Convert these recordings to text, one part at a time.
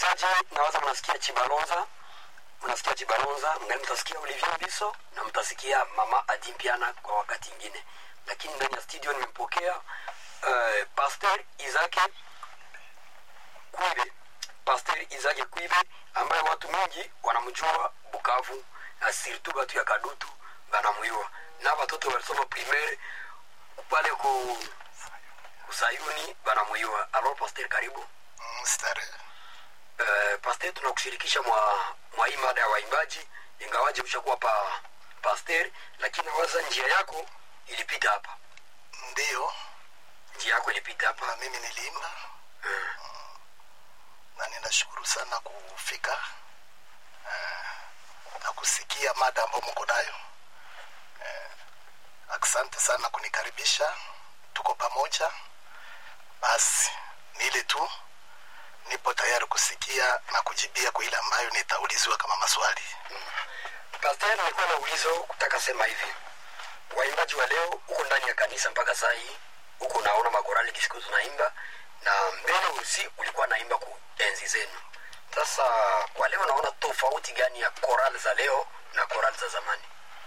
wasikilizaji nawaza mnasikia chibalonza mnasikia chibalonza mngali mtasikia olivier mbiso na mtasikia mama adimpiana kwa wakati ingine lakini ndani ya studio nimempokea uh, pastor izake kwibe pastor izake kwibe ambaye watu mingi wanamjua bukavu na sirtu batu ya kadutu banamwiwa na watoto walisoma primaire pale ku kusayuni banamwiwa alors pastor karibu Starehe. uh, pasteur tunakushirikisha mwa, mwa hii mada ya waimbaji ingawaje ushakuwa pa pasteur lakini nawaza njia yako ilipita hapa Ndiyo, njia yako ilipita hapa na mimi niliimba Mm. na ninashukuru sana kufika eh, na kusikia mada ambayo mko nayo. Eh, Asante sana kunikaribisha, tuko pamoja. Basi ni ile tu, nipo tayari kusikia na kujibia kwa ile ambayo nitauliziwa kama maswali. pasteur nilikuwa na ulizo kutaka sema hivi waimbaji wa leo huko ndani ya kanisa mpaka saa hii huko unaona makorali kisiku tunaimba na mbele usi ulikuwa naimba ku enzi zenu sasa kwa leo naona tofauti gani ya korali za leo na korali za zamani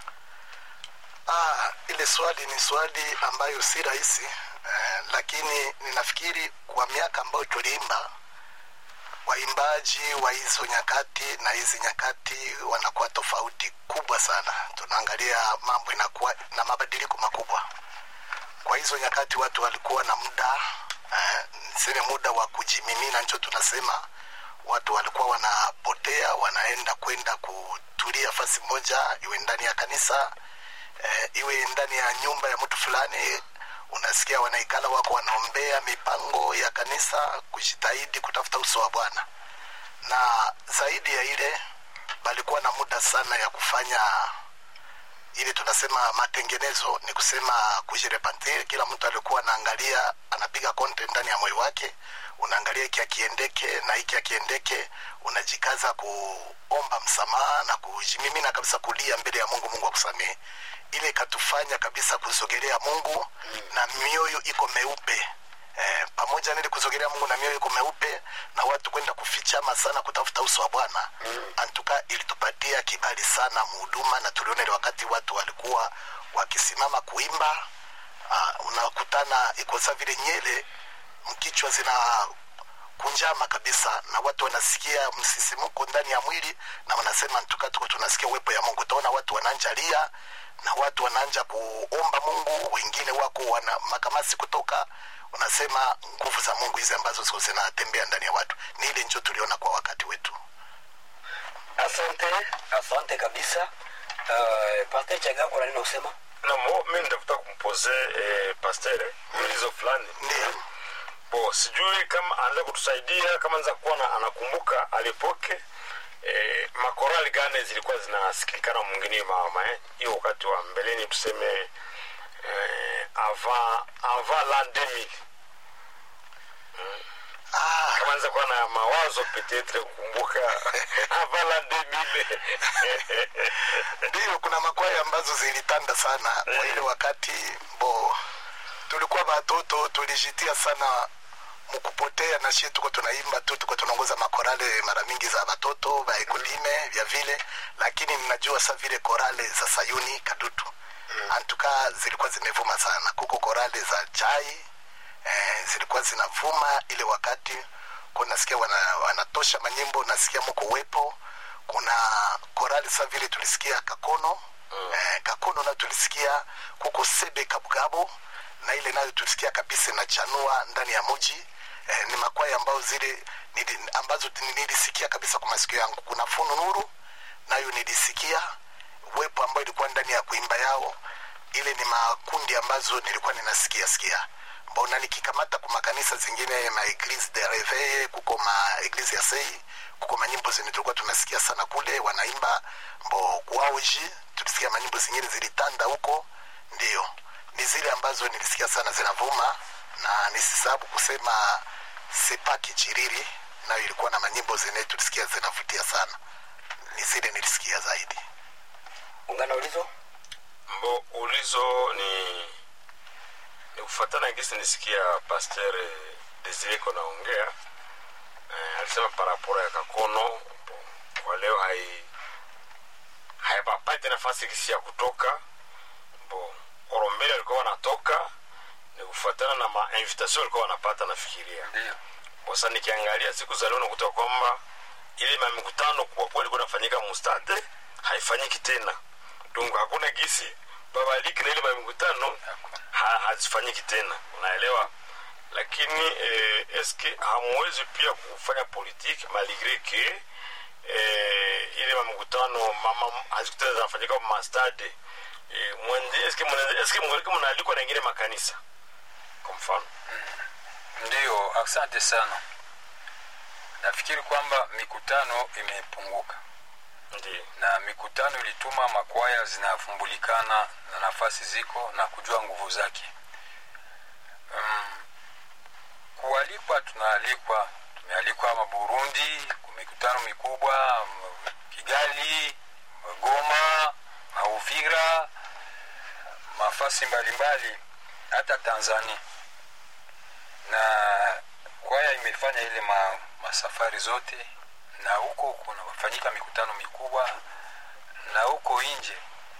Ah, ile swali ni swali ambayo si rahisi eh, lakini ninafikiri kwa miaka ambayo tuliimba waimbaji wa hizo nyakati na hizi nyakati wanakuwa tofauti kubwa sana. Tunaangalia mambo inakuwa na mabadiliko makubwa. Kwa hizo nyakati watu walikuwa na muda eh, niseme muda wa kujimimina, ndio tunasema watu walikuwa wanapotea, wanaenda kwenda kutulia fasi moja, iwe ndani ya kanisa eh, iwe ndani ya nyumba ya mtu fulani unasikia wanaikala wako wanaombea mipango ya kanisa kujitahidi kutafuta uso wa bwana na zaidi ya ile balikuwa na muda sana ya kufanya ili tunasema matengenezo ni kusema kujirepantir kila mtu alikuwa anaangalia anapiga konte ndani ya moyo wake unaangalia hiki akiendeke na hiki akiendeke unajikaza kuomba msamaha na kujimimina kabisa kulia mbele ya mungu mungu akusamehe ile ikatufanya kabisa kusogelea mungu na mioyo iko meupe eh, pamoja nili kusogelea mungu na mioyo iko meupe na watu kwenda kufichama sana kutafuta uso wa bwana antuka ilitupatia kibali sana muhuduma na tuliona ile wakati watu walikuwa wakisimama kuimba uh, unakutana ikosa vile nyele mkichwa zina kunjama kabisa na watu wanasikia msisimuko ndani ya mwili na wanasema ntuka tuko tunasikia uwepo ya mungu utaona watu wananja lia na watu wanaanja kuomba mungu wengine wako wana makamasi kutoka unasema nguvu za mungu hizi ambazo ziko zinatembea ndani ya watu ni ile njo tuliona kwa wakati wetu asante asante kabisa uh, pasteur chagako nanini kusema namo mi nitafuta kumpoze eh, pastere ulizo fulani ndio bo sijui kama anaweza kutusaidia kama anaweza kuwa na- anakumbuka alipoke eh, makorali gani zilikuwa zinasikilikana mwingine mama eh? hiyo wakati wa mbeleni tuseme eh, avant avant l'an 2000 ah, kama anaweza kuwa na mawazo petetre kukumbuka avant l'an 2000 ndio kuna makwaya ambazo zilitanda sana kwa ile wakati bo tulikuwa watoto tulijitia sana mkupotea na shie tuko tunaimba tu tuko tunaongoza makorale mara mingi za watoto vaekulime vya vile lakini ninajua sa vile korale za sayuni kadutu antuka zilikuwa zimevuma sana kuko korale za chai eh, zilikuwa zinavuma ile wakati kunasikia wana, wanatosha manyimbo nasikia mko uwepo kuna korali sa vile tulisikia kakono mm. eh, kakono nayo tulisikia kuko sebe kabugabo na ile nayo tulisikia kabisa inachanua ndani ya muji eh, ni makwaya ambayo zile nili, ambazo nilisikia kabisa kwa masikio yangu kuna funu nuru nayo nilisikia uwepo ambayo ilikuwa ndani ya kuimba yao ile ni makundi ambazo nilikuwa ninasikia sikia mbona nikikamata kwa makanisa zingine ma eglise de reveil kuko ma eglise ya sei kuko manyimbo zenye tulikuwa tunasikia sana kule wanaimba mbo kuaoji tulisikia manyimbo zingine zilitanda huko ndio ni zile ambazo nilisikia sana zinavuma na nisisabu kusema sepaki chiriri nayo ilikuwa na manyimbo zenye tulisikia zinavutia sana ni zile nilisikia zaidi ungana ulizo mbo ulizo ni ni kufatana gisi nisikia pasteur desire ko naongea eh, alisema paraporo ya kakono kwa leo hai hayapapati nafasi kisi ya kutoka bo orombele walikuwa wanatoka ni kufuatana na mainvitation walikuwa wanapata nafikiria ndio bosa nikiangalia siku za leo nakuta kwamba ile mamikutano kwa kweli ilikuwa inafanyika mustade haifanyiki tena donc hakuna gisi babaliki na ile mamikutano ha, hazifanyiki tena unaelewa lakini eh, eske hamwezi pia kufanya politiki maligre ke eh, ile mamikutano mama hazikutana zinafanyika mastade eh, mwende eske mwende eske mwende mnaalikwa na ingine makanisa kwa mfano ndio asante sana nafikiri kwamba mikutano imepunguka ndio na mikutano ilituma makwaya zinavumbulikana na nafasi ziko na kujua nguvu zake um, kualikwa tunaalikwa tumealikwa maburundi kwa mikutano mikubwa m- kigali goma mauvira mafasi mbalimbali hata tanzania na kwaya imefanya ile ma, masafari zote na huko kunafanyika mikutano mikubwa na huko nje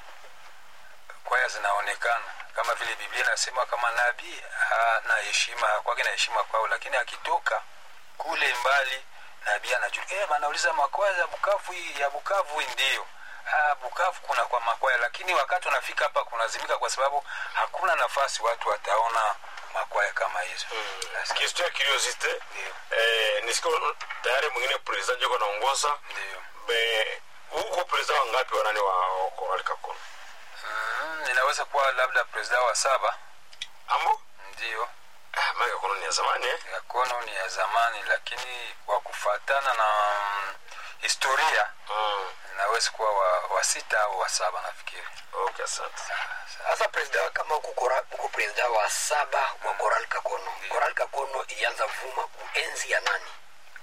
kwaya zinaonekana kama vile biblia inasema kama nabii hana heshima kwake na heshima kwao lakini akitoka kule mbali nabii anajua eh, anauliza makwaya ya bukavu hii ya bukavu hii ndio ah, bukavu kuna kwa makwaya lakini wakati unafika hapa kunazimika kwa sababu hakuna nafasi watu wataona makwaya kama hizo Sasa, question ya curiosité Ndio. eh, nisiko tayari mwingine president yuko naongoza ndio be huko president wangapi wanani wa wa Korali Kakono mm, ninaweza kuwa labda presida wa saba ambo ndio ah, maana Kakono ni ya zamani eh yakono ni ya zamani lakini kwa kufatana na mm, historia mm. inaweza kuwa wa, wa sita au wa saba nafikiri okay asante sasa presida kama uko kora- uko presida wa saba wa koral kakono koral kakono ilianza vuma kuenzi ya nani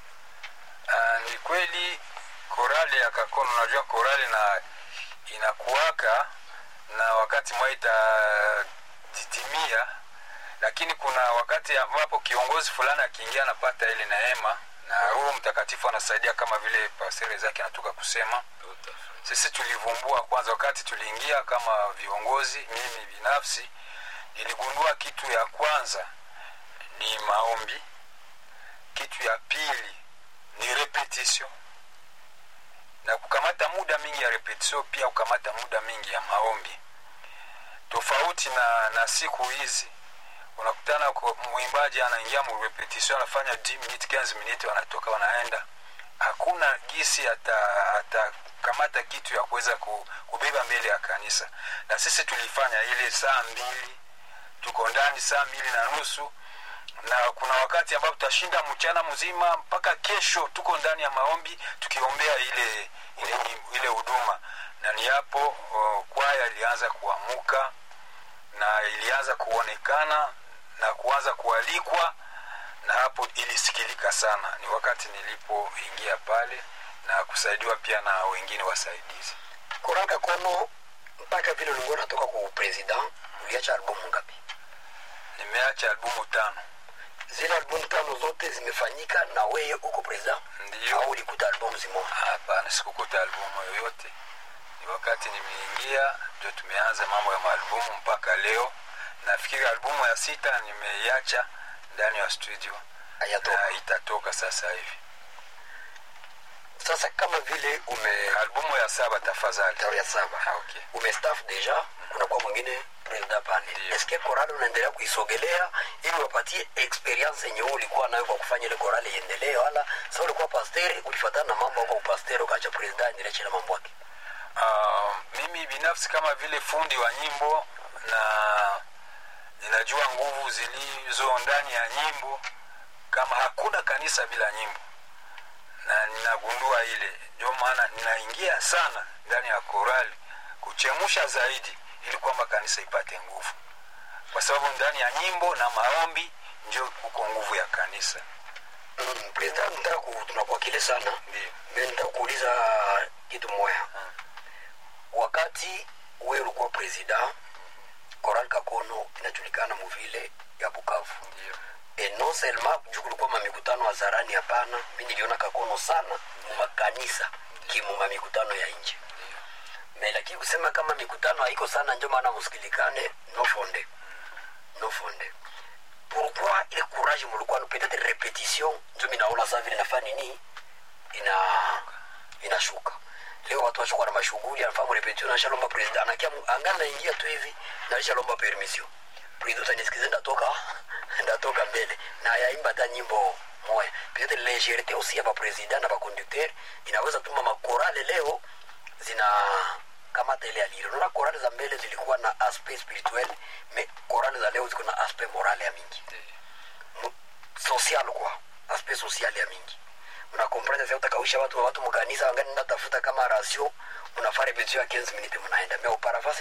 Ah, ni kweli korali ya kakono unajua korali na inakuwaka na wakati mwa itadidimia lakini kuna wakati ambapo kiongozi fulani akiingia anapata ile neema na roho mtakatifu anasaidia kama vile pasere zake anatoka kusema Tout à fait. sisi tulivumbua kwanza wakati tuliingia kama viongozi mimi binafsi niligundua kitu ya kwanza ni maombi kitu ya pili ni repetition na kukamata muda mingi ya repetition pia kukamata muda mingi ya maombi tofauti na, na siku hizi unakutana kwa- mwimbaji anaingia mu repetition anafanya 10 minutes 15 minutes wanatoka wanaenda hakuna gisi ata- atakamata kitu ya kuweza ku- kubeba mbele ya kanisa na sisi tulifanya ile saa mbili tuko ndani saa mbili na nusu na kuna wakati ambapo tutashinda mchana mzima mpaka kesho tuko ndani ya maombi tukiombea ile ile ile huduma na ni hapo uh, kwaya ilianza kuamuka na ilianza kuonekana na kuanza kualikwa na hapo ilisikilika sana ni wakati nilipoingia pale na kusaidiwa pia na wengine wasaidizi koral kakono mpaka vile ulikuwa natoka kwa president uliacha albumu ngapi nimeacha albumu tano zile albumu tano zote zimefanyika na weye uko president Ndiyo. au ulikuta albumu zimoja hapana sikukuta albumu yoyote ni wakati nimeingia ndio tumeanza mambo ya maalbumu mpaka leo nafikiri albumu ya sita nimeiacha ndani ya studio Hayatoka. na itatoka sasa hivi sasa kama vile ume albumu ya saba tafadhali tawi ya saba Ah, okay. umestaff deja kunakuwa mwingine president pale Ndiyo. eske korali unaendelea kuisogelea ili wapatie experience yenye wewe ulikuwa nayo kwa kufanya ile korali iendelee wala sa ulikuwa pasteri ulifatana na mambo kwa upasteri ukaacha president aendelee chile mambo yake Uh, mimi binafsi kama vile fundi wa nyimbo na ninajua nguvu zilizo ndani ya nyimbo kama hakuna kanisa bila nyimbo na ninagundua ile ndio maana ninaingia sana ndani ya korali kuchemusha zaidi ili kwamba kanisa ipate nguvu kwa sababu ndani ya nyimbo na maombi ndio kuko nguvu ya kanisa mm, president nataka ku- tunakuakile sana ndio me nitakuuliza kitu moya wakati wewe ulikuwa president koral kakono inajulikana muvile ya bukavu ndio e non seulement juu kulikuwa mamikutano hadharani hapana mi niliona kakono sana makanisa kimu mamikutano ya nje me lakini kusema kama mikutano haiko sana njo maana musikilikane no fonde no fonde pourquoi ile courage mulikuwa peut-être repetition njo minaona saa vile nafaa nini ina inashuka leo watu washakuwa na mashughuli anafahamu repetition nashalomba president anakia angana naingia tu hivi nalishalomba permission president utanisikize ndatoka ndatoka mbele na yaimba hata nyimbo moya peut-être légèreté aussi ya bapresident na baconducteur inaweza tuma makorale leo zina kamata ile aliro naona korale za mbele zilikuwa na aspect spirituel me korale za leo ziko na aspect morale ya mingi Mu- social kwa aspect social ya mingi unakomprendre sasa utakausha watu watu mkanisa wangani natafuta kama ratio unafaa repetition ya 15 minutes mnaenda me uparafasi